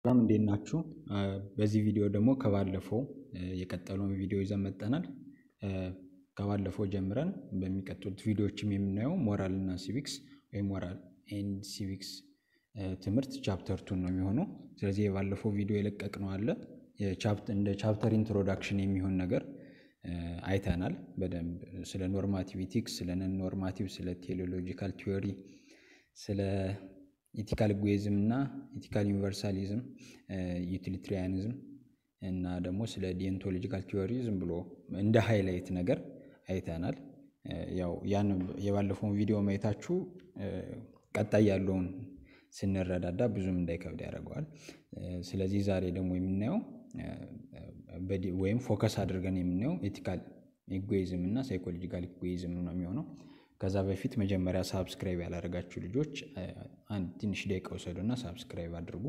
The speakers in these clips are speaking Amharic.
ሰላም እንዴት ናችሁ? በዚህ ቪዲዮ ደግሞ ከባለፈው የቀጠለውን ቪዲዮ ይዘን መጥተናል። ከባለፈው ጀምረን በሚቀጥሉት ቪዲዮዎችም የምናየው ሞራል እና ሲቪክስ ወይም ሞራል ኤንድ ሲቪክስ ትምህርት ቻፕተር ቱን ነው የሚሆነው። ስለዚህ የባለፈው ቪዲዮ የለቀቅነው አለ እንደ ቻፕተር ኢንትሮዳክሽን የሚሆን ነገር አይተናል። በደንብ ስለ ኖርማቲቪቲክስ፣ ስለ ነን ኖርማቲቭ፣ ስለ ቴዎሎጂካል ቲዮሪ፣ ስለ ኢቲካል ኢጎይዝም እና ኢቲካል ዩኒቨርሳሊዝም፣ ዩቲሊትሪያኒዝም እና ደግሞ ስለ ዲየንቶሎጂካል ቲዮሪ ዝም ብሎ እንደ ሃይላይት ነገር አይተናል። ያው ያን የባለፈውን ቪዲዮ ማየታችሁ ቀጣይ ያለውን ስንረዳዳ ብዙም እንዳይከብድ ያደርገዋል። ስለዚህ ዛሬ ደግሞ የምናየው ወይም ፎከስ አድርገን የምናየው ኤቲካል ኢጎይዝም እና ሳይኮሎጂካል ኢጎይዝም ነው የሚሆነው። ከዛ በፊት መጀመሪያ ሳብስክራይብ ያላደረጋችሁ ልጆች አንድ ትንሽ ደቂቃ ውሰዱና ሳብስክራይብ አድርጉ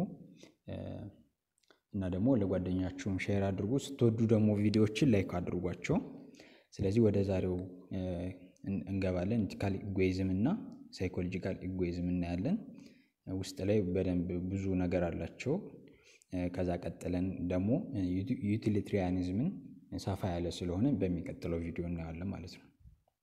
እና ደግሞ ለጓደኛችሁም ሼር አድርጉ። ስትወዱ ደግሞ ቪዲዮዎችን ላይክ አድርጓቸው። ስለዚህ ወደ ዛሬው እንገባለን። ኢቲካል ኢጎይዝም እና ሳይኮሎጂካል ኢጎይዝም እናያለን። ውስጥ ላይ በደንብ ብዙ ነገር አላቸው። ከዛ ቀጥለን ደግሞ ዩቲሊትሪያኒዝምን ሰፋ ያለ ስለሆነ በሚቀጥለው ቪዲዮ እናየዋለን ማለት ነው።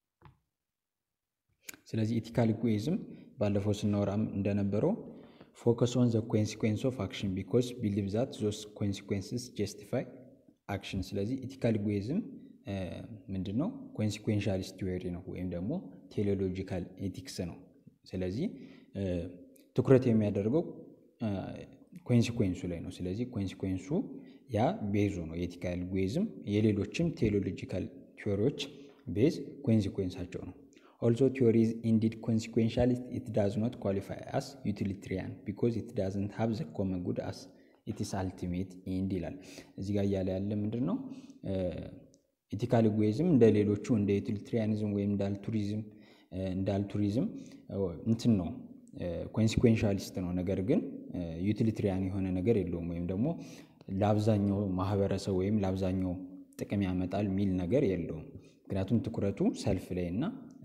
ስለዚህ ኢቲካል ኢጎይዝም ባለፈው ስናወራም እንደነበረው ፎከስ ኦን ዘ ኮንሲኩዌንስ ኦፍ አክሽን ቢኮዝ ቢሊቭ ዛት ዞስ ኮንሲኩዌንስስ ጀስቲፋይ አክሽን። ስለዚህ ኢቲካል ኢጎይዝም ምንድን ነው? ኮንሲኩዌንሻሊስት ቲዎሪ ነው ወይም ደግሞ ቴሌሎጂካል ኤቲክስ ነው። ስለዚህ ትኩረት የሚያደርገው ኮንሲኩዌንሱ ላይ ነው። ስለዚህ ኮንሲኩዌንሱ ያ ቤዙ ነው የኢቲካል ኢጎይዝም። የሌሎችም ቴዎሎጂካል ቲዎሪዎች ቤዝ ኮንሲኩዌንሳቸው ነው። ኦልሶ ቲዎሪ ኢዝ ኢንዲድ ኮንሲኩዌንሻሊስት ኢት ዳዝ ኖት ኳሊፋይ አስ ዩቲሊትሪያን ቢኮዝ ኢት ዳዝንት ሃቭ ዘ ኮመን ጉድ አስ ኢትስ አልቲሜት ኢንድ ይላል። እዚህ ጋር እያለ ያለ ምንድን ነው? ኢቲካል ኢጎይዝም እንደ ሌሎቹ እንደ ዩቲሊትሪያኒዝም ወይም እንደ አልቱሪዝም እንደ አልቱሪዝም እንትን ነው ኮንሲኩዌንሻሊስት ነው። ነገር ግን ዩቲሊትሪያን የሆነ ነገር የለውም ወይም ደግሞ ለአብዛኛው ማህበረሰብ ወይም ለአብዛኛው ጥቅም ያመጣል የሚል ነገር የለውም። ምክንያቱም ትኩረቱ ሰልፍ ላይ እና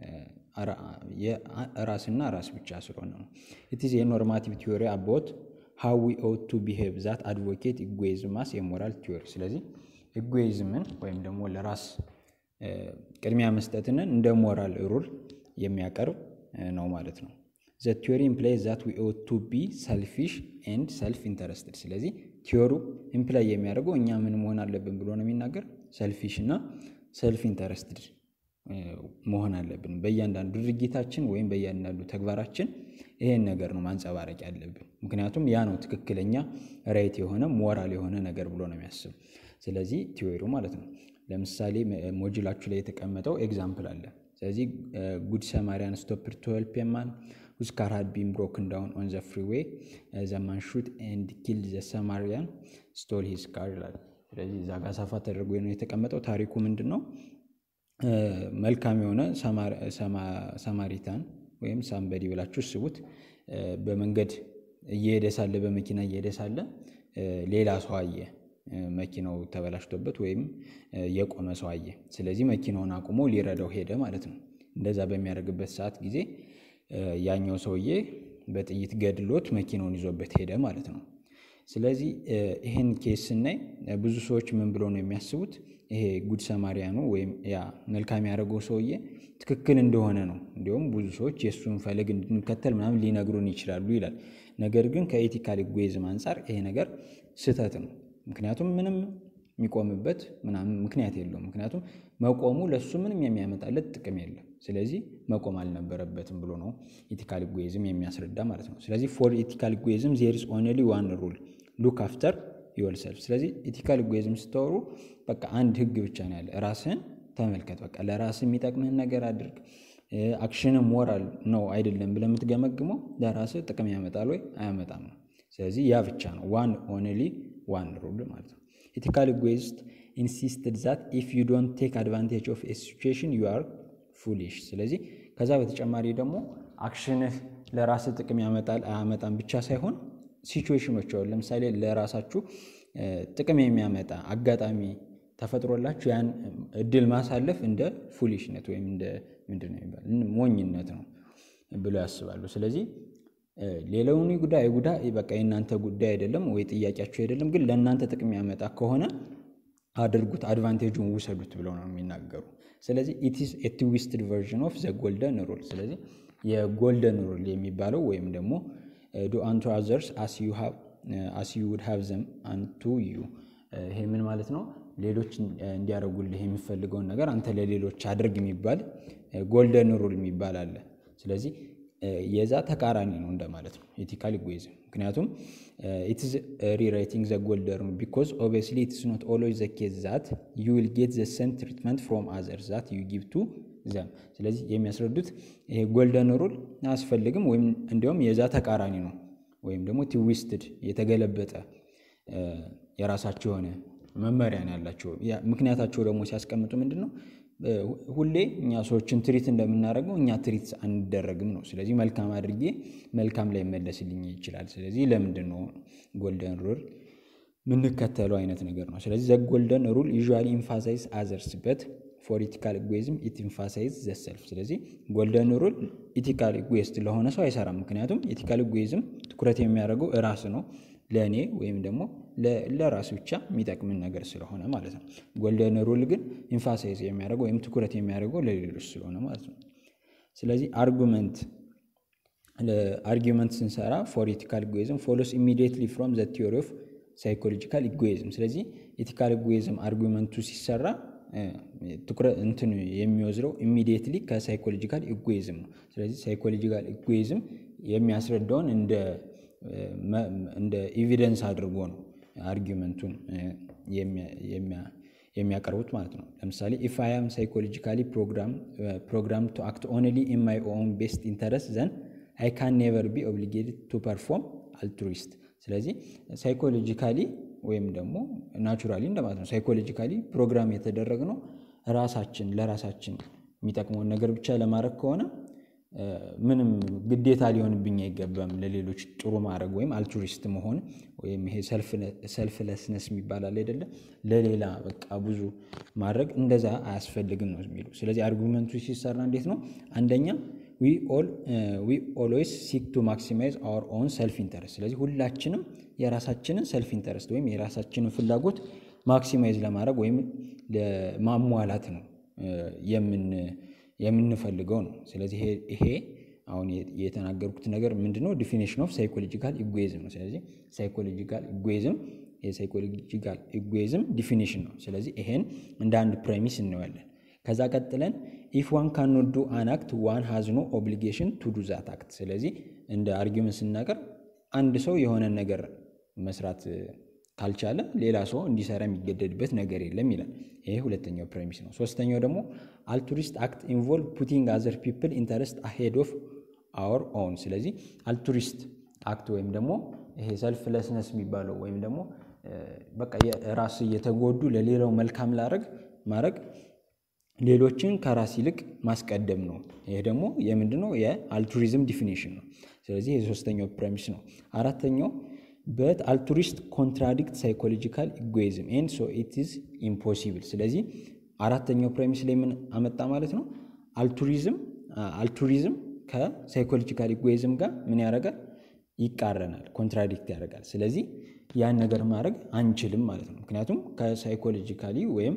ራስና ራስ ብቻ ስለሆነ ነው። ኢትዝ የኖርማቲቭ ቲዮሪ አባውት ሃው ዊ ኦት ቱ ቢሄቭ ዛት አድቮኬት ኢጎይዝም አስ የሞራል ቲዮሪ። ስለዚህ ኢጎይዝምን ወይም ደግሞ ለራስ ቅድሚያ መስጠትንን እንደ ሞራል ሩል የሚያቀርብ ነው ማለት ነው። ዘ ቲዮሪ ኢምፕላይዝ ዛት ዊ ኦት ቱ ቢ ሰልፊሽ ኤንድ ሰልፍ ኢንተረስትድ። ስለዚህ ቲዮሩ ኢምፕላይ የሚያደርገው እኛ ምን መሆን አለብን ብሎ ነው የሚናገር ሰልፊሽ እና ሰልፍ ኢንተረስትድ መሆን አለብን። በእያንዳንዱ ድርጊታችን ወይም በእያንዳንዱ ተግባራችን ይሄን ነገር ነው ማንጸባረቅ ያለብን። ምክንያቱም ያ ነው ትክክለኛ ራይት የሆነ ሞራል የሆነ ነገር ብሎ ነው የሚያስብ። ስለዚህ ቲዮሪው ማለት ነው። ለምሳሌ ሞጁላችሁ ላይ የተቀመጠው ኤግዛምፕል አለ። ስለዚህ ጉድ ሰማሪያን ስቶፕድ ቱ ሄልፕ ኤ ማን ሁዝ ካር ሃድ ቢን ብሮክን ዳውን ኦን ዘ ፍሪዌይ ዘ ማን ሹት ኤንድ ኪልድ ዘ ሰማሪያን ስቶል ሂዝ ካር ይላል። ስለዚህ እዛ ጋር ሰፋ ተደርጎ ነው የተቀመጠው። ታሪኩ ምንድን ነው? መልካም የሆነ ሰማሪታን ወይም ሳምበዲ ብላችሁ ስቡት። በመንገድ እየሄደ ሳለ በመኪና እየሄደ ሳለ ሌላ ሰው አየ። መኪናው ተበላሽቶበት ወይም የቆመ ሰው አየ። ስለዚህ መኪናውን አቁሞ ሊረዳው ሄደ ማለት ነው። እንደዛ በሚያደርግበት ሰዓት ጊዜ ያኛው ሰውዬ በጥይት ገድሎት መኪናውን ይዞበት ሄደ ማለት ነው። ስለዚህ ይህን ኬስ ስናይ ብዙ ሰዎች ምን ብለው ነው የሚያስቡት? ይሄ ጉድ ሰማሪያኑ ወይም ያ መልካም ያደረገው ሰውዬ ትክክል እንደሆነ ነው። እንዲሁም ብዙ ሰዎች የእሱን ፈለግ እንድንከተል ምናምን ሊነግሩን ይችላሉ ይላል። ነገር ግን ከኢቲካል ኢጎይዝም አንጻር ይሄ ነገር ስህተት ነው። ምክንያቱም ምንም የሚቆምበት ምናምን ምክንያት የለውም። ምክንያቱም መቆሙ ለእሱ ምንም የሚያመጣለት ጥቅም የለም። ስለዚህ መቆም አልነበረበትም ብሎ ነው ኢቲካል ኢጎይዝም የሚያስረዳ ማለት ነው። ስለዚህ ፎር ኢቲካል ኢጎይዝም ዜር ኢዝ ኦንሊ ዋን ሩል ሉክ አፍተር ዮርሰልፍ። ስለዚህ ኢቲካል ኢጎይዝም ስታወሩ በቃ አንድ ህግ ብቻ ነው ያለ፣ ራስህን ተመልከት። በቃ ለራስህ የሚጠቅምህን ነገር አድርግ። አክሽን ሞራል ነው አይደለም ብለህ የምትገመግመው ለራስህ ጥቅም ያመጣል ወይ አያመጣም ነው። ስለዚህ ያ ብቻ ነው ዋን ኦንሊ ዋን ሩል ማለት ነው። ኢቲካል ኢጎይስት ኢንሲስትድ ዛት ኢፍ ዩ ዶንት ቴክ አድቫንቴጅ ኦፍ ኤ ሲቹዌሽን ዩ አር ፉሊሽ። ስለዚህ ከዛ በተጨማሪ ደግሞ አክሽንህ ለራስህ ጥቅም ያመጣል አያመጣም ብቻ ሳይሆን ሲቹዌሽኖች አሁን ለምሳሌ ለራሳችሁ ጥቅም የሚያመጣ አጋጣሚ ተፈጥሮላችሁ ያን እድል ማሳለፍ እንደ ፉሊሽነት ወይም እንደ ምንድን ነው የሚባል ሞኝነት ነው ብለው ያስባሉ። ስለዚህ ሌላውን ጉዳይ ጉዳይ በቃ የእናንተ ጉዳይ አይደለም ወይ ጥያቄያችሁ አይደለም፣ ግን ለእናንተ ጥቅም ያመጣ ከሆነ አድርጉት፣ አድቫንቴጁን ውሰዱት ብለው ነው የሚናገሩ። ስለዚህ ኢትስ ኤ ትዊስትድ ቨርዥን ኦፍ ዘ ጎልደን ሩል። ስለዚህ የጎልደን ሩል የሚባለው ወይም ደግሞ ዱ አንቱ አዘርስ አስ ዩ ውድ ሃቭ ዘም አንቱ ዩ። ይሄ ምን ማለት ነው? ሌሎች እንዲያደርጉልህ የሚፈልገውን ነገር አንተ ለሌሎች አድርግ የሚባል ጎልደን ሩል የሚባል አለ። ስለዚህ የዛ ተቃራኒ ነው እንደማለት ነው ኤቲካል ኢጎይዝም። ምክንያቱም ኢትስ ሪራይቲንግ ዘ ጎልደን ሩል ቢኮዝ ኦብቪየስሊ ኢትስ ኖት ኦልዌይዝ ዘ ኬዝ ዛት ዩ ዊል ጌት ዘ ሰም ትሪትመንት ፍሮም አዘርስ ዛት ዩ ጊቭ ቱ ዘም። ስለዚህ የሚያስረዱት ይሄ ጎልደን ሩል አያስፈልግም ወይም እንዲያውም የዛ ተቃራኒ ነው ወይም ደግሞ ትዊስትድ የተገለበጠ የራሳቸው የሆነ መመሪያ ነው ያላቸው። ምክንያታቸው ደግሞ ሲያስቀምጡ ምንድን ነው ሁሌ እኛ ሰዎችን ትሪት እንደምናደርገው እኛ ትሪት አንደረግም ነው። ስለዚህ መልካም አድርጌ መልካም ላይ መለስልኝ ይችላል። ስለዚህ ለምንድን ነው ጎልደን ሩል የምንከተለው አይነት ነገር ነው። ስለዚህ ዘ ጎልደን ሩል ዩዥዋሊ ኢንፋሳይዝ አዘርስ በት ፎር ኢቲካል ኢጎይዝም ኢት ኢንፋሳይዝ ዘ ሰልፍ። ስለዚህ ጎልደን ሩል ኢቲካል ኢጎይስት ለሆነ ሰው አይሰራም። ምክንያቱም ኢቲካል ኢጎይዝም ትኩረት የሚያደርገው እራስ ነው ለእኔ ወይም ደግሞ ለራስ ብቻ የሚጠቅምን ነገር ስለሆነ ማለት ነው። ጎልደን ሩል ግን ኢንፋሳይዝ የሚያደርገው ወይም ትኩረት የሚያደርገው ለሌሎች ስለሆነ ማለት ነው። ስለዚህ አርጉመንት አርጊመንት ስንሰራ ፎር ኢቲካል ኢጎይዝም ፎሎስ ኢሚዲየትሊ ፍሮም ዘ ቲዮሪ ኦፍ ሳይኮሎጂካል ኢጎይዝም። ስለዚህ ኢቲካል ኢጎይዝም አርጊመንቱ ሲሰራ ትኩረት እንትን የሚወስደው ኢሚዲየትሊ ከሳይኮሎጂካል ኢጎይዝም ነው። ስለዚህ ሳይኮሎጂካል ኢጎይዝም የሚያስረዳውን እንደ እንደ ኤቪደንስ አድርጎ ነው አርጊመንቱን የሚያቀርቡት ማለት ነው። ለምሳሌ ኢፍ አይ አም ሳይኮሎጂካሊ ፕሮግራም ቱ አክት ኦንሊ ኢን ማይ ኦን ቤስት ኢንተረስት ዘን አይ ካን ኔቨር ቢ ኦብሊጌትድ ቱ ፐርፎርም አልትሩይስት። ስለዚህ ሳይኮሎጂካሊ ወይም ደግሞ ናቹራሊ እንደማለት ነው። ሳይኮሎጂካሊ ፕሮግራም የተደረግነው ራሳችን ለራሳችን የሚጠቅመውን ነገር ብቻ ለማድረግ ከሆነ ምንም ግዴታ ሊሆንብኝ አይገባም ለሌሎች ጥሩ ማድረግ ወይም አልቱሪስት መሆን ወይም ይሄ ሰልፍለስነስ የሚባል አለ አይደለ? ለሌላ በቃ ብዙ ማድረግ እንደዛ አያስፈልግም ነው የሚሉ። ስለዚህ አርጉመንቱ ሲሰራ እንዴት ነው? አንደኛ ዊ ኦልዌይስ ሲክ ቱ ማክሲማይዝ አወር ኦን ሰልፍ ኢንተረስት። ስለዚህ ሁላችንም የራሳችንን ሰልፍ ኢንተረስት ወይም የራሳችንን ፍላጎት ማክሲማይዝ ለማድረግ ወይም ለማሟላት ነው የምንፈልገው ነው። ስለዚህ ይሄ አሁን የተናገርኩት ነገር ምንድን ነው? ዲፊኒሽን ኦፍ ሳይኮሎጂካል ኢጎይዝም ነው። ስለዚህ ሳይኮሎጂካል ኢጎይዝም የሳይኮሎጂካል ኢጎይዝም ዲፊኒሽን ነው። ስለዚህ ይሄን እንደ አንድ ፕሬሚስ እናየዋለን። ከዛ ቀጥለን ኢፍ ዋን ካኖት ዱ አን አክት ዋን ሃዝ ኖ ኦብሊጌሽን ቱ ዱ ዛት አክት። ስለዚህ እንደ አርጊመንት ስናገር አንድ ሰው የሆነን ነገር መስራት ካልቻለ ሌላ ሰው እንዲሰራ የሚገደድበት ነገር የለም ይላል። ይሄ ሁለተኛው ፕሬሚስ ነው። ሶስተኛው ደግሞ አልቱሪስት አክት ኢንቮልቭ ፑቲንግ አዘር ፒፕል ኢንተረስት አሄድ ኦፍ አወር ኦውን። ስለዚህ አልቱሪስት አክት ወይም ደግሞ ይሄ ሰልፍለስነስ የሚባለው ወይም ደግሞ በቃ ራስ እየተጎዱ ለሌላው መልካም ላረግ ማድረግ ሌሎችን ከራስ ይልቅ ማስቀደም ነው። ይሄ ደግሞ የምንድነው የአልቱሪዝም ዲፊኒሽን ነው። ስለዚህ የሶስተኛው ፕሬሚስ ነው። አራተኛው በት አልቱሪስት ኮንትራዲክት ሳይኮሎጂካል ኢጎይዝም ኤንድ ሶ ኢት ኢዝ ኢምፖሲብል። ስለዚህ አራተኛው ፕሬሚስ ላይ ምን አመጣ ማለት ነው? አልቱሪዝም አልቱሪዝም ከሳይኮሎጂካል ኢጎይዝም ጋር ምን ያደርጋል? ይቃረናል፣ ኮንትራዲክት ያደርጋል። ስለዚህ ያን ነገር ማድረግ አንችልም ማለት ነው። ምክንያቱም ከሳይኮሎጂካሊ ወይም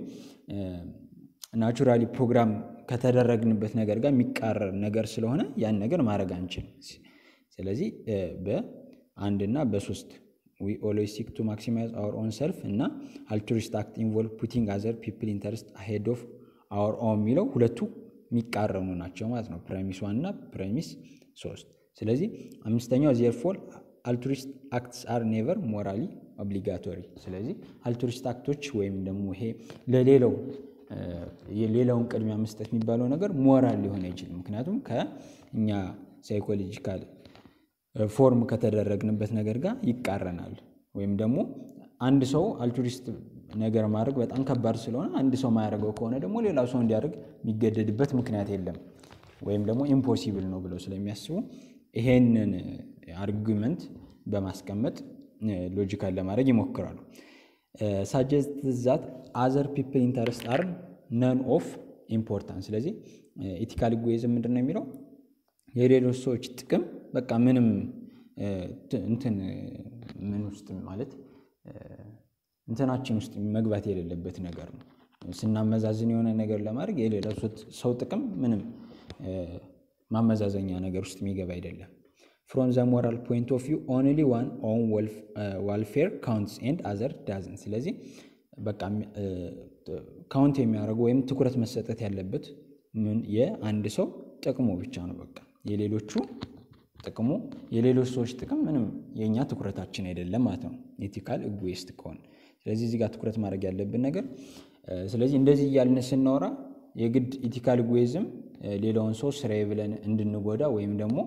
ናቹራሊ ፕሮግራም ከተደረግንበት ነገር ጋር የሚቃረን ነገር ስለሆነ ያን ነገር ማድረግ አንችልም። ስለዚህ በአንድ እና በሶስት ዊ ኦልዌይስ ሲክ ቱ ማክሲማይዝ አወር ኦን ሰልፍ እና አልቱሪስት አክት ኢንቮልቭ ፑቲንግ አዘር ፒፕል ኢንተረስት አሄድ ኦፍ አወር ኦን የሚለው ሁለቱ የሚቃረኑ ናቸው ማለት ነው። ፕሬሚስ ዋን እና ፕሬሚስ ሶስት። ስለዚህ አምስተኛው ዜርፎር አልቱሪስት አክትስ አር ኔቨር ሞራሊ ኦብሊጋቶሪ። ስለዚህ አልቱሪስት አክቶች ወይም ደግሞ ይሄ ለሌላው የሌላውን ቅድሚያ መስጠት የሚባለው ነገር ሞራል ሊሆን አይችልም። ምክንያቱም ከእኛ ሳይኮሎጂካል ፎርም ከተደረግንበት ነገር ጋር ይቃረናል። ወይም ደግሞ አንድ ሰው አልቱሪስት ነገር ማድረግ በጣም ከባድ ስለሆነ አንድ ሰው ማያደርገው ከሆነ ደግሞ ሌላ ሰው እንዲያደርግ የሚገደድበት ምክንያት የለም። ወይም ደግሞ ኢምፖሲብል ነው ብለው ስለሚያስቡ ይሄንን አርጊመንት በማስቀመጥ ሎጂካል ለማድረግ ይሞክራሉ። ሳጀስት ዛት አዘር ፒፕል ኢንተረስት አር ነን ኦፍ ኢምፖርታንስ። ስለዚህ ኢቲካል ኢጎይዝም ምንድን ነው የሚለው የሌሎች ሰዎች ጥቅም በቃ ምንም እንትን ምን ውስጥ ማለት እንትናችን ውስጥ መግባት የሌለበት ነገር ነው። ስናመዛዝን የሆነ ነገር ለማድረግ የሌላ ሰው ጥቅም ምንም ማመዛዘኛ ነገር ውስጥ የሚገባ አይደለም። ፍሮም ዘ ሞራል ፖይንት ኦፍ ቪው ኦንሊ ዋን ኦን ዋልፌር ካውንትስ ኤንድ አዘር ዳዝን። ስለዚህ በቃ ካውንት የሚያደርጉ ወይም ትኩረት መሰጠት ያለበት ምን የአንድ ሰው ጥቅሙ ብቻ ነው። በቃ የሌሎቹ ጥቅሙ የሌሎች ሰዎች ጥቅም ምንም የእኛ ትኩረታችን አይደለም ማለት ነው፣ ኤቲካል ኢጎይስት ከሆነ። ስለዚህ እዚህ ጋር ትኩረት ማድረግ ያለብን ነገር ስለዚህ እንደዚህ እያልን ስናወራ የግድ ኢቲካል ኢጎይዝም ሌላውን ሰው ስራዬ ብለን እንድንጎዳ ወይም ደግሞ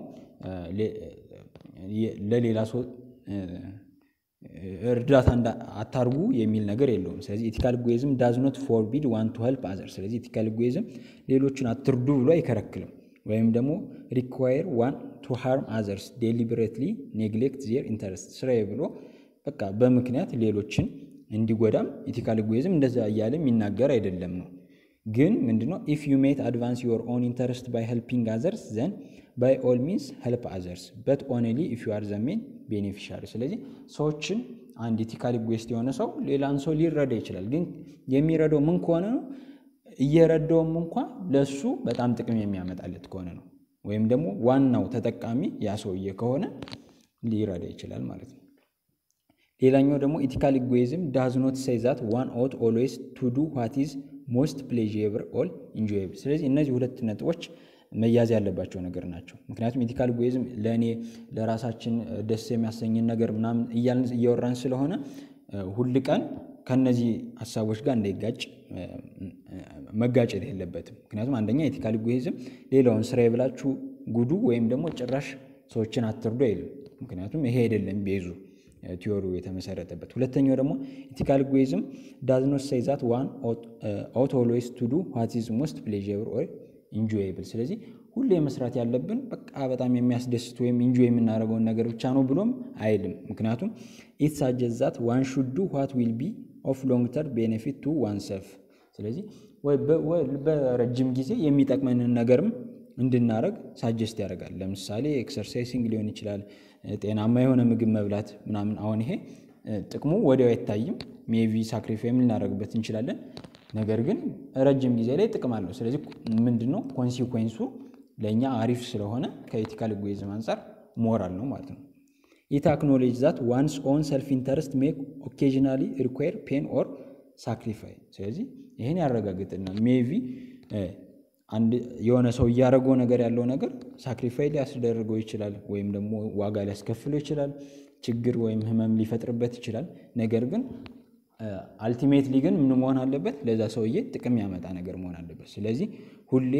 ለሌላ ሰው እርዳታ አታርጉ የሚል ነገር የለውም። ስለዚህ ኢቲካል ኢጎይዝም ዳዝ ኖት ፎርቢድ ዋን ቱ ሄልፕ አዘር። ስለዚህ ኢቲካል ኢጎይዝም ሌሎችን አትርዱ ብሎ አይከለክልም። ወይም ደግሞ ሪኳየር ዋን ቱ ሃርም አዘርስ ዴሊበሬትሊ ኔግሌክት ዜር ኢንተረስት ስራዬ ብሎ በቃ በምክንያት ሌሎችን እንዲጎዳም ኢቲካል ኢጎይዝም እንደዛ እያለ የሚናገር አይደለም ነው። ግን ምንድነው ኢፍ ዩ ሜት አድቫንስ ዮር ኦን ኢንተረስት ባይ ሄልፒንግ አዘርስ ዘን ባይ ኦል ሚንስ ሄልፕ አዘርስ በት ኦንሊ ኢፍ ዩ አር ዘ ሜን ቤኔፊሻሪ። ስለዚህ ሰዎችን አንድ ኢቲካል ኢጎይስት የሆነ ሰው ሌላን ሰው ሊረዳ ይችላል። ግን የሚረዳው ምን ከሆነ ነው እየረዳውም እንኳ ለሱ በጣም ጥቅም የሚያመጣለት ከሆነ ነው። ወይም ደግሞ ዋናው ተጠቃሚ ያ ሰውዬ ከሆነ ሊረዳ ይችላል ማለት ነው። ሌላኛው ደግሞ ኢቲካል ኢጎይዝም ዳዝ ኖት ሴይ ዛት ዋን ኦት ኦልዌይስ ቱ ዱ ዋት ኢዝ ሞስት ፕሌዥብል ኦል ኢንጆይብል። ስለዚህ እነዚህ ሁለት ነጥቦች መያዝ ያለባቸው ነገር ናቸው። ምክንያቱም ኢቲካል ኢጎይዝም ለእኔ ለራሳችን ደስ የሚያሰኝን ነገር ምናምን እያልን እያወራን ስለሆነ ሁል ቀን ከነዚህ ሀሳቦች ጋር እንዳይጋጭ መጋጨት የለበትም። ምክንያቱም አንደኛ ኢቲካል ኢጎይዝም ሌላውን ስራ የብላችሁ ጉዱ ወይም ደግሞ ጭራሽ ሰዎችን አትርዱ አይልም። ምክንያቱም ይሄ አይደለም ቤዙ ቲዮሪው የተመሰረተበት። ሁለተኛው ደግሞ ኢቲካል ኢጎይዝም ዳዝ ኖት ሴይ ዛት ዋን ኦት ኦልዌይስ ቱ ዱ ዋት ኢዝ ሞስት ፕሌዥብል ኦር ኢንጆይብል። ስለዚህ ሁሌ መስራት ያለብን በቃ በጣም የሚያስደስት ወይም ኢንጆይ የምናደርገውን ነገር ብቻ ነው ብሎም አይልም። ምክንያቱም ኢት ሳጀስት ዛት ዋን ሹድ ዱ ዋት ዊል ቢ ኦፍ ሎንግ ተርም ቤኔፊት ቱ ዋን ሰልፍ። ስለዚህ በረጅም ጊዜ የሚጠቅመንን ነገርም እንድናደረግ ሳጀስት ያደርጋል። ለምሳሌ ኤክሰርሳይሲንግ ሊሆን ይችላል፣ ጤናማ የሆነ ምግብ መብላት ምናምን። አሁን ይሄ ጥቅሙ ወዲያው አይታይም። ሜቢ ሳክሪፋይም ልናደርግበት እንችላለን። ነገር ግን ረጅም ጊዜ ላይ ጥቅም አለው። ስለዚህ ምንድን ነው ኮንሲኩዌንሱ ለእኛ አሪፍ ስለሆነ ከኢቲካል ኢጎይዝም አንጻር ሞራል ነው ማለት ነው። ኢት አክኖሌጅ ዛት ዋንስ ኦን ሰልፍ ኢንተረስት ሜክ ኦኬዥናሊ ሪኳየር ፔን ኦር ሳክሪፋይ። ስለዚህ ይህን ያረጋግጥልናል። ሜቢ አንድ የሆነ ሰው እያደረገው ነገር ያለው ነገር ሳክሪፋይ ሊያስደርገው ይችላል፣ ወይም ደግሞ ዋጋ ሊያስከፍለው ይችላል፣ ችግር ወይም ህመም ሊፈጥርበት ይችላል። ነገር ግን አልቲሜትሊ ግን ምን መሆን አለበት? ለዛ ሰውዬ ጥቅም ያመጣ ነገር መሆን አለበት። ስለዚህ ሁሌ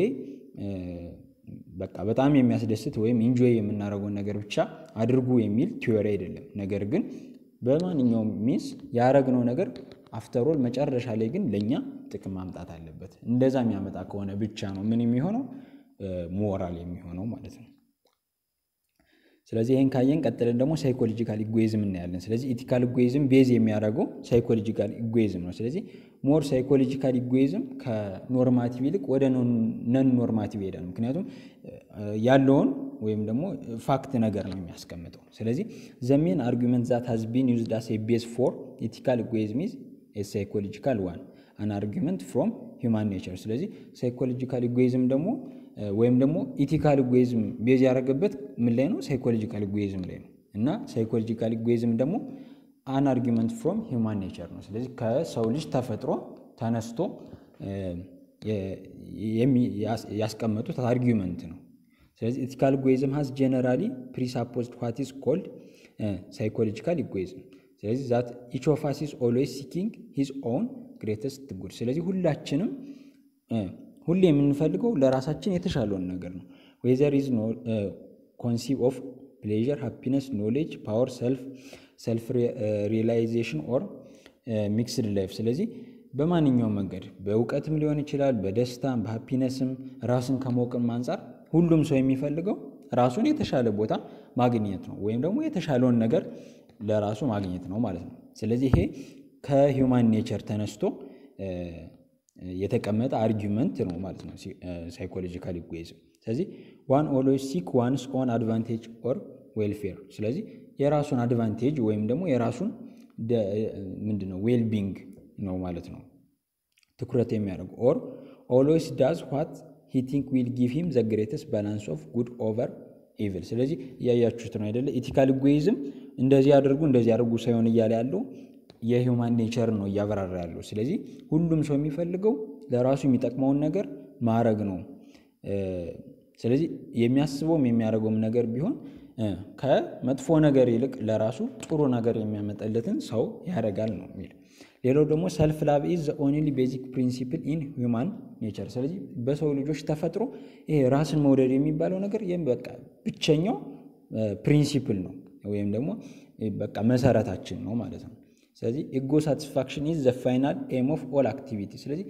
በቃ በጣም የሚያስደስት ወይም ኢንጆይ የምናደርገውን ነገር ብቻ አድርጉ የሚል ቲዮሪ አይደለም። ነገር ግን በማንኛውም ሚንስ ያደረግነው ነገር አፍተሮል መጨረሻ ላይ ግን ለእኛ ጥቅም ማምጣት አለበት። እንደዛ የሚያመጣ ከሆነ ብቻ ነው ምን የሚሆነው ሞራል የሚሆነው ማለት ነው። ስለዚህ ይህን ካየን ቀጥለን ደግሞ ሳይኮሎጂካል ኢጎይዝም እናያለን። ስለዚህ ኢቲካል ኢጎይዝም ቤዝ የሚያደርገው ሳይኮሎጂካል ኢጎይዝም ነው። ስለዚህ ሞር ሳይኮሎጂካል ኢጎይዝም ከኖርማቲቭ ይልቅ ወደ ነን ኖርማቲቭ ይሄዳል። ምክንያቱም ያለውን ወይም ደግሞ ፋክት ነገር ነው የሚያስቀምጠው። ስለዚህ ዘሜን አርጊመንት ዛት ሃዝ ቢን ዩዝድ አስ ኤ ቤዝ ፎር ኢቲካል ኢጎይዝም ኢዝ ኤ ሳይኮሎጂካል ዋን አን አርጊመንት ፍሮም ሂውማን ኔቸር። ስለዚህ ሳይኮሎጂካል ኢጎይዝም ደግሞ ወይም ደግሞ ኢቲካል ኢጎይዝም ቤዝ ያደረገበት ምን ላይ ነው? ሳይኮሎጂካል ኢጎይዝም ላይ ነው። እና ሳይኮሎጂካል ኢጎይዝም ደግሞ አን አርጊመንት ፍሮም ሂውማን ኔቸር ነው። ስለዚህ ከሰው ልጅ ተፈጥሮ ተነስቶ ያስቀመጡት አርጊመንት ነው። ስለዚህ ኢቲካል ኢጎይዝም ሀዝ ጀነራሊ ፕሪሳፖዝድ ዋት ኢዝ ኮልድ ሳይኮሎጂካል ኢጎይዝም። ስለዚህ ዛት ኢች ኦፍ አስ ኢዝ ኦልዌይስ ሲኪንግ ሂዝ ኦውን ግሬተስት ጉድ። ስለዚህ ሁላችንም ሁሌ የምንፈልገው ለራሳችን የተሻለውን ነገር ነው። ዌዘር ኢዝ ኮንሲቭ ኦፍ ፕሌዥር፣ ሃፒነስ፣ ኖሌጅ፣ ፓወር፣ ሰልፍ ሰልፍ ሪላይዜሽን ኦር ሚክስድ ላይፍ። ስለዚህ በማንኛውም መንገድ በእውቀትም ሊሆን ይችላል፣ በደስታም በሃፒነስም ራስን ከመውቅም አንጻር ሁሉም ሰው የሚፈልገው ራሱን የተሻለ ቦታ ማግኘት ነው፣ ወይም ደግሞ የተሻለውን ነገር ለራሱ ማግኘት ነው ማለት ነው። ስለዚህ ይሄ ከሂውማን ኔቸር ተነስቶ የተቀመጠ አርጊመንት ነው ማለት ነው ሳይኮሎጂካል ኢጎይዝም። ስለዚህ ዋን ኦልዌይስ ሲክ ዋንስ ኦን አድቫንቴጅ ኦር ዌልፌር። ስለዚህ የራሱን አድቫንቴጅ ወይም ደግሞ የራሱን ምንድን ነው ዌልቢንግ ነው ማለት ነው ትኩረት የሚያደርጉ ኦር ኦልዌይስ ዳዝ ዋት ሂ ቲንክ ዊል ጊቭ ሂም ዘ ግሬተስት ባላንስ ኦፍ ጉድ ኦቨር ኢቭል። ስለዚህ እያያችሁት ነው አይደለ? ኢቲካል ኢጎይዝም እንደዚህ አድርጉ እንደዚህ አድርጉ ሳይሆን እያለ ያለው የሂውማን ኔቸር ነው እያበራራ ያለው። ስለዚህ ሁሉም ሰው የሚፈልገው ለራሱ የሚጠቅመውን ነገር ማድረግ ነው። ስለዚህ የሚያስበውም የሚያደርገውም ነገር ቢሆን ከመጥፎ ነገር ይልቅ ለራሱ ጥሩ ነገር የሚያመጣለትን ሰው ያደርጋል ነው የሚል። ሌላው ደግሞ ሰልፍ ላቭ ኢዝ ኦንሊ ቤዚክ ፕሪንሲፕል ኢን ሂውማን ኔቸር። ስለዚህ በሰው ልጆች ተፈጥሮ ይሄ ራስን መውደድ የሚባለው ነገር ይህም በቃ ብቸኛው ፕሪንሲፕል ነው ወይም ደግሞ በቃ መሰረታችን ነው ማለት ነው። ስለዚህ ኢጎ ሳቲስፋክሽን ኢዝ ዘ ፋይናል ኤም ኦፍ ኦል አክቲቪቲ። ስለዚህ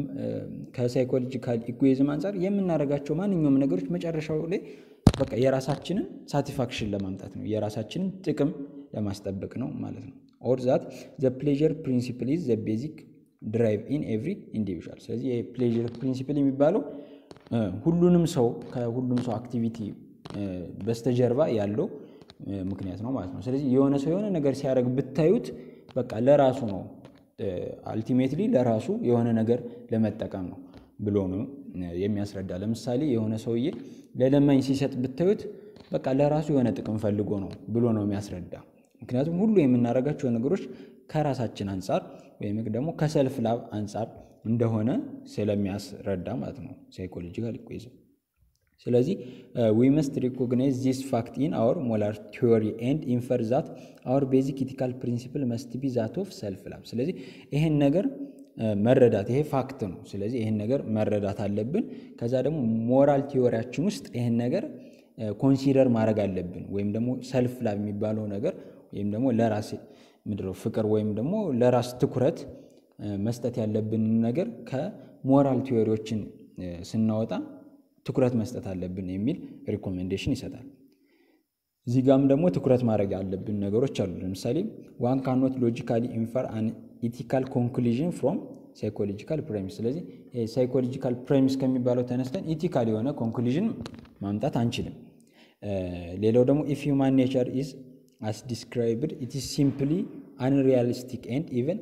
ከሳይኮሎጂካል ኢጎይዝም አንጻር የምናደርጋቸው ማንኛውም ነገሮች መጨረሻው ላይ በቃ የራሳችንን ሳቲስፋክሽን ለማምጣት ነው፣ የራሳችንን ጥቅም ለማስጠበቅ ነው ማለት ነው። ኦር ዛት ዘ ፕሌዥር ፕሪንሲፕል ኢዝ ዘ ቤዚክ ድራይቭ ኢን ኤቭሪ ኢንዲቪዥዋል። ስለዚህ የፕሌዥር ፕሪንሲፕል የሚባለው ሁሉንም ሰው ከሁሉም ሰው አክቲቪቲ በስተጀርባ ያለው ምክንያት ነው ማለት ነው። ስለዚህ የሆነ ሰው የሆነ ነገር ሲያደርግ ብታዩት በቃ ለራሱ ነው አልቲሜትሊ ለራሱ የሆነ ነገር ለመጠቀም ነው ብሎ ነው የሚያስረዳ። ለምሳሌ የሆነ ሰውዬ ለለማኝ ሲሰጥ ብታዩት በቃ ለራሱ የሆነ ጥቅም ፈልጎ ነው ብሎ ነው የሚያስረዳ። ምክንያቱም ሁሉ የምናደርጋቸው ነገሮች ከራሳችን አንጻር ወይም ደግሞ ከሰልፍ ላብ አንጻር እንደሆነ ስለሚያስረዳ ማለት ነው ሳይኮሎጂካል ኢጎይዝም። ስለዚህ ዊ መስት ሪኮግናይዝ ዚስ ፋክት ኢን አወር ሞራል ቲዮሪ ኤንድ ኢንፈር ዛት አወር ቤዚክ ኢቲካል ፕሪንሲፕል መስት ቢ ዛት ኦፍ ሰልፍ ላብ። ስለዚህ ይህን ነገር መረዳት ይሄ ፋክት ነው። ስለዚህ ይህን ነገር መረዳት አለብን። ከዛ ደግሞ ሞራል ቲዮሪያችን ውስጥ ይህን ነገር ኮንሲደር ማድረግ አለብን። ወይም ደግሞ ሰልፍ ላብ የሚባለው ነገር ወይም ደግሞ ለራስ ምድረው ፍቅር ወይም ደግሞ ለራስ ትኩረት መስጠት ያለብንን ነገር ከሞራል ቲዮሪዎችን ስናወጣ ትኩረት መስጠት አለብን የሚል ሪኮሜንዴሽን ይሰጣል። እዚህ ጋም ደግሞ ትኩረት ማድረግ ያለብን ነገሮች አሉ። ለምሳሌ ዋን ካኖት ሎጂካሊ ኢንፈር አን ኢቲካል ኮንክሉዥን ፍሮም ሳይኮሎጂካል ፕሬሚስ። ስለዚህ ሳይኮሎጂካል ፕሬሚስ ከሚባለው ተነስተን ኢቲካል የሆነ ኮንክሉዥን ማምጣት አንችልም። ሌላው ደግሞ ኢፍ ሂውማን ኔቸር ኢዝ አስ ዲስክራይብድ ኢት ኢዝ ሲምፕሊ አንሪያሊስቲክ ኤንድ ኢቨን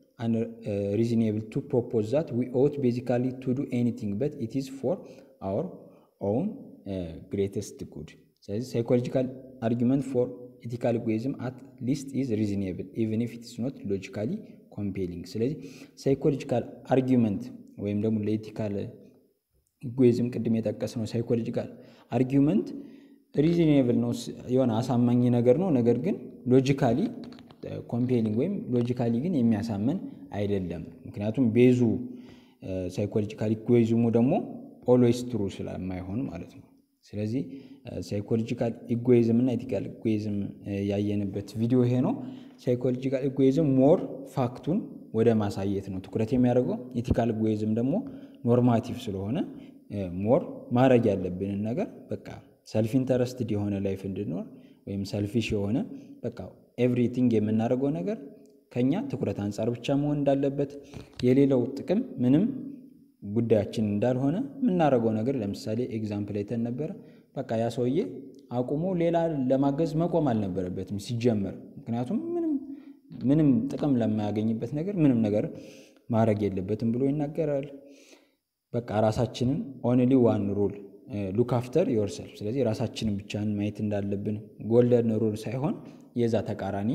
ሪዝኔብል ቱ ፕሮፖዝ ዛት ዊ ኦት ቤዚካሊ ቱ ዱ ኤኒቲንግ በት ኢት ኢዝ ፎር አወር ኦውን ግሬተስት ጉድ። ስለዚህ ሳይኮሎጂካል አርጊመንት ፎር ኢቲካል ኢጎይዝም አት ሊስት ኢዝ ሪዝኔብል ኢቨን ኢፍ ኢትስ ኖት ሎጂካሊ ኮምፔሊንግ። ስለዚህ ሳይኮሎጂካል አርጊመንት ወይም ደግሞ ለኢቲካል ኢጎይዝም ቅድም የጠቀስነው ሳይኮሎጂካል አርጊመንት ሪዝኔብል ነው፣ የሆነ አሳማኝ ነገር ነው። ነገር ግን ሎጂካሊ ኮምፔሊንግ ወይም ሎጂካሊ ግን የሚያሳምን አይደለም። ምክንያቱም ቤዙ ሳይኮሎጂካል ኢጎይዝሙ ደግሞ ኦልዌይስ ትሩ ስለማይሆን ማለት ነው። ስለዚህ ሳይኮሎጂካል ኢጎይዝም እና ኢቲካል ኢጎይዝም ያየንበት ቪዲዮ ይሄ ነው። ሳይኮሎጂካል ኢጎይዝም ሞር ፋክቱን ወደ ማሳየት ነው ትኩረት የሚያደርገው። ኢቲካል ኢጎይዝም ደግሞ ኖርማቲቭ ስለሆነ ሞር ማድረግ ያለብንን ነገር በቃ ሰልፍ ኢንተረስትድ የሆነ ላይፍ እንድኖር ወይም ሰልፊሽ የሆነ በቃ ኤቭሪቲንግ የምናደርገው ነገር ከኛ ትኩረት አንጻር ብቻ መሆን እንዳለበት የሌላው ጥቅም ምንም ጉዳያችን እንዳልሆነ የምናደርገው ነገር ለምሳሌ ኤግዛምፕል አይተን ነበረ። በቃ ያ ሰውዬ አቁሞ ሌላ ለማገዝ መቆም አልነበረበትም ሲጀመር። ምክንያቱም ምንም ጥቅም ለማያገኝበት ነገር ምንም ነገር ማድረግ የለበትም ብሎ ይናገራል። በቃ ራሳችንን ኦንሊ ዋን ሩል ሉክ አፍተር ዮርሰልፍ። ስለዚህ ራሳችንን ብቻን ማየት እንዳለብን ጎልደን ሩል ሳይሆን የዛ ተቃራኒ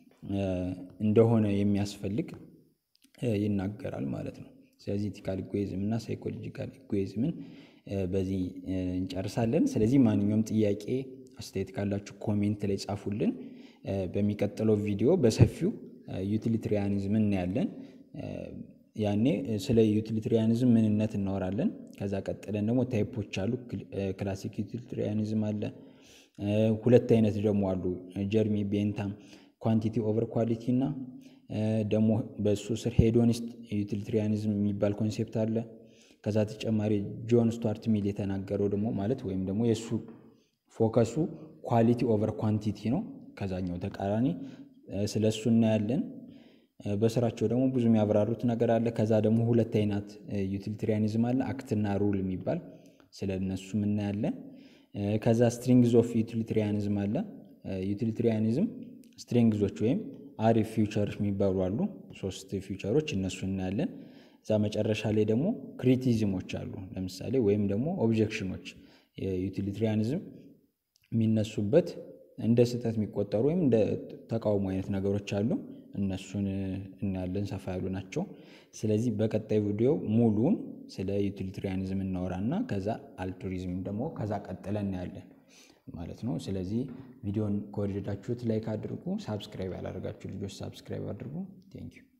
እንደሆነ የሚያስፈልግ ይናገራል ማለት ነው። ስለዚህ ኢቲካል ኢጎይዝም እና ሳይኮሎጂካል ኢጎይዝምን በዚህ እንጨርሳለን። ስለዚህ ማንኛውም ጥያቄ አስተያየት ካላችሁ ኮሜንት ላይ ጻፉልን። በሚቀጥለው ቪዲዮ በሰፊው ዩቲሊትሪያኒዝም እናያለን። ያኔ ስለ ዩቲሊትሪያኒዝም ምንነት እናወራለን። ከዛ ቀጥለን ደግሞ ታይፖች አሉ። ክላሲክ ዩቲሊትሪያኒዝም አለ። ሁለት አይነት ደግሞ አሉ። ጀርሚ ቤንታም ኳንቲቲ ኦቨር ኳሊቲ እና ደግሞ በእሱ ስር ሄዶኒስት ዩቲሊትሪያኒዝም የሚባል ኮንሴፕት አለ። ከዛ ተጨማሪ ጆን ስቱዋርት ሚል የተናገረው ደግሞ ማለት ወይም ደግሞ የእሱ ፎከሱ ኳሊቲ ኦቨር ኳንቲቲ ነው። ከዛኛው ተቃራኒ ስለ እሱ እናያለን። በስራቸው ደግሞ ብዙ የሚያብራሩት ነገር አለ። ከዛ ደግሞ ሁለት አይነት ዩቲሊትሪያኒዝም አለ፣ አክትና ሩል የሚባል ስለ እነሱም እናያለን። ከዛ ስትሪንግዝ ኦፍ ዩቲሊትሪያኒዝም አለ። ዩቲሊትሪያኒዝም ስትሬንግዞች ወይም አሪፍ ፊውቸሮች የሚባሉ አሉ። ሶስት ፊውቸሮች እነሱ እናያለን። እዛ መጨረሻ ላይ ደግሞ ክሪቲዝሞች አሉ። ለምሳሌ ወይም ደግሞ ኦብጀክሽኖች የዩቲሊትሪያኒዝም የሚነሱበት እንደ ስህተት የሚቆጠሩ ወይም እንደ ተቃውሞ አይነት ነገሮች አሉ። እነሱን እናያለን፣ ሰፋ ያሉ ናቸው። ስለዚህ በቀጣይ ቪዲዮ ሙሉን ስለ ዩቲሊትሪያኒዝም እናወራና ከዛ አልቱሪዝም ደግሞ ከዛ ቀጥለን እናያለን ማለት ነው። ስለዚህ ቪዲዮን ከወደዳችሁት ላይክ አድርጉ። ሳብስክራይብ ያላደረጋችሁ ልጆች ሳብስክራይብ አድርጉ። ቴንኪዩ